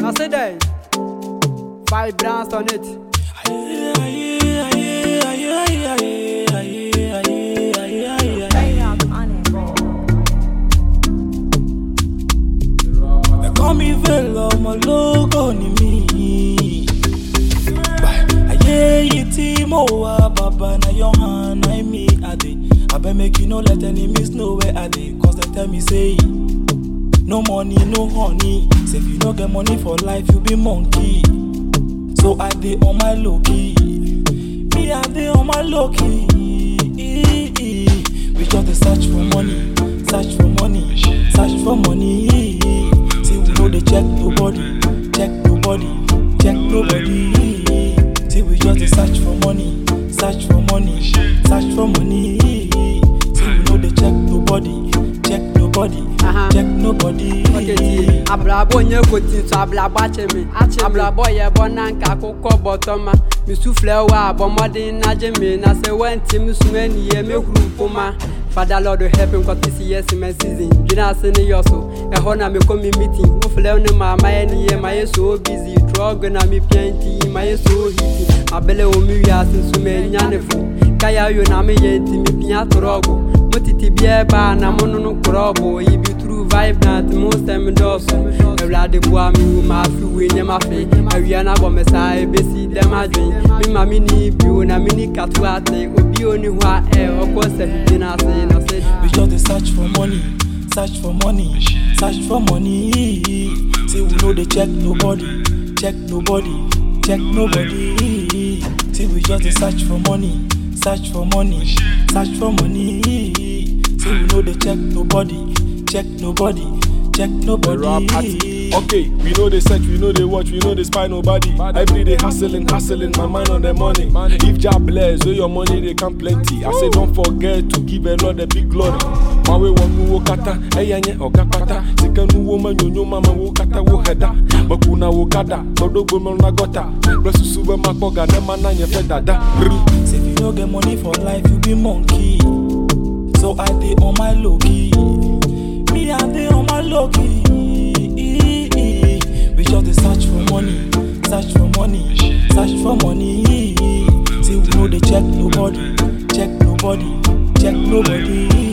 I say that. Five brands on it. They call me Velo, my logo ni mi. Aye, ye timo wa baba na your hand, I me ade. I bet make you no let enemies know where I dey, cause they tell me say. No money, no honey. Say if you no get money for life, you be monkey. So I dey on my low key. Me I dey on my low key. We just dey search for money, search for money, search for money. See we no dey check nobody, check nobody, check nobody. See we just dey search for money, search for money, search for money. See we no dey check nobody, check nobody, Uh-huh. check nobody. Okay, tie. Abrabọ nye koti nso abrabọ akyɛ me. Abrabọ yɛ bɔ na nka akokɔ bɔtɔ ma. Misuflɛ wa abɔmɔden n'agye me na sɛ wɛnti mi suma niyɛ mehuru mpoma. Father Lord help me nkɔte si yɛ sima season. Dwene ase ne yɔ so. Ɛhɔ na mekɔ mi meeting. Woflɛ ne ma ma yɛ niyɛ ma yɛ so busy. Drug na mi pia nti ma yɛ so hiti. Mabele wɔ mi wiase nso ma enya ne fo. Kaya yo na mi yɛ nti mi pia trɔgo. Mo titi biɛ baa na mo no no korɔbo. Yi bi true vibrant mo nsɛm dɔɔso awurade boa me wu ma afe wei nneɛma fe awia no abɔ me saa ɛbɛsi dɛm adwen me ma menni bio na menni kato ate obi onni hɔ a ɛ ɔkɔ sɛ hwidwe no ase na sɛ We just dey search for money, search for money, search for money. Say we no dey check nobody, check nobody, check nobody. Say we just dey search for money, search for money, search for money. Say we no dey check nobody, check nobody, check nobody. Okay, we know they search, we know they watch, we know they spy nobody. Every day hustling, hustling, my mind on the money. If job bless, so your money they come plenty. I say don't forget to give a Lord the big glory. My way one wo kata, eyanye oga pata. Sika nu wo man yo mama wo kata wo heda. Bakuna wo kada, todo go na gota. Bless you sube makoga, ne mana nye fe dada. Brr. Say if you no get money for life, you be monkey. So I dey on my low key. Me I dey on my low key. We just dey search for money, search for money, search for money. Say we no dey check nobody, check nobody, check nobody.